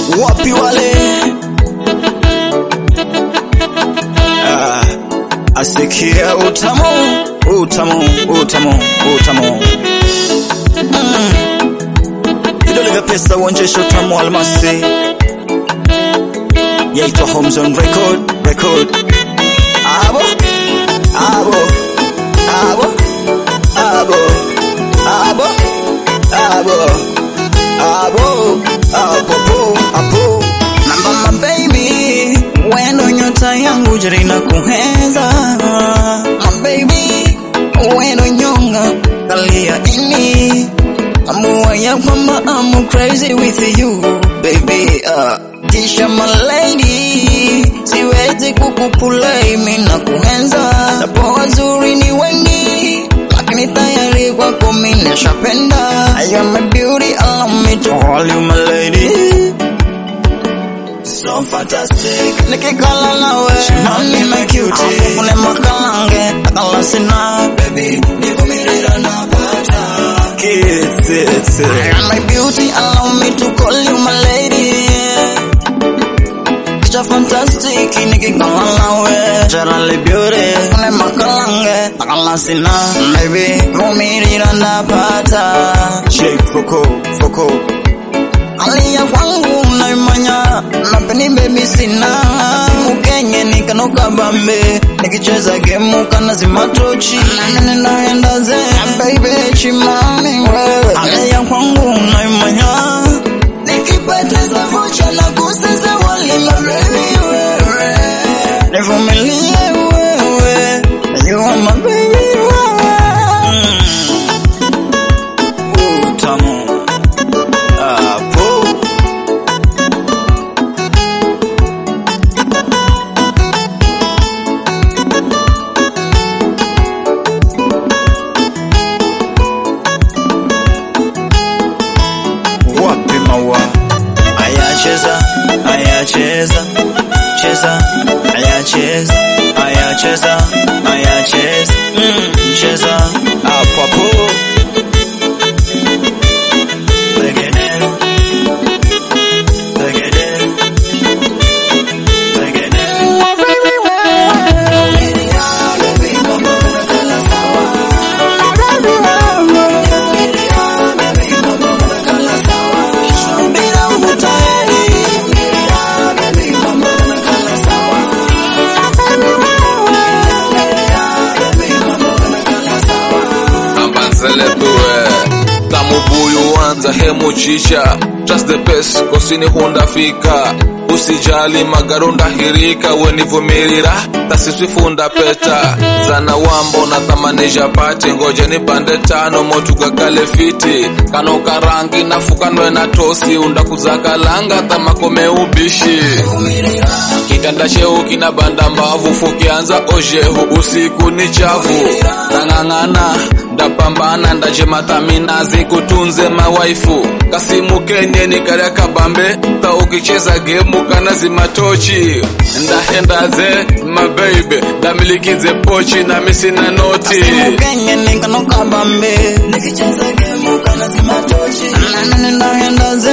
wapi wale ah, asikia utamu utamu utamu utamu mm. vidole vya pesa uonjesha utamu wa almasi yaitwa Homezone Record Record abo abo abo abo abo abo abo apo apo namba my baby wendo nyota yangu jarina kuhenza my baby wendo nyonga kalia ini amua ya kwamba I'm crazy with you baby uh, kisha my lady siwezi kukupulai mimi na kuhenza napo wazuri ni wengi lakini tayari kwako mimi nishapenda I am a beauty allow me to call you my lady so fantastic nikikala nawe shimani na cute afufune makalange akala sina baby nivumirira napata kiss it I am my beauty allow me to call you my lady Kicha fantastic nikikala nawe jarali beauty fune makalange akala sina baby vumirira napata shake foko foko Alia kwangu naimanya napeni baby sina mukenye nikanoka bambe nikicheza gemu kana zimatochi nane naenda ze baby chimani wewe Alia kwangu naimanya nikipoteza vocha na kuseza walima baby wewe nivumilie wewe you are my baby wewe mm. utamu hapo wapi maua ayacheza ayacheza cheza ayacheza ayacheza ayacheza mm, cheza hapo hapo Reggae. Reggae. Reggae. ambanzeletuwe tamubuyu wanza hemuchicha just the best kosini hundafika usijali magarunda hirika wenivumirira tasiswifunda peta zana wambo na thamanisha pati ngoja ni pande tano motugakale fiti kano karangi nafukanwe na tosi undakuzakalanga tamakome ubishi kitanda cheu kina banda mbavu fukianza ojehu usiku ni chafu nang'ang'ana ndapambana ndachematamina zikutunze mawaifu kasimu kenye nikarya kabambe ta ukicheza gemu kana zimatochi ndahendaze mabeibe ndamilikize pochi na misina noti Kenye nikanoka bambe nikicheza gemu kana zimatochi nane ndaenda ze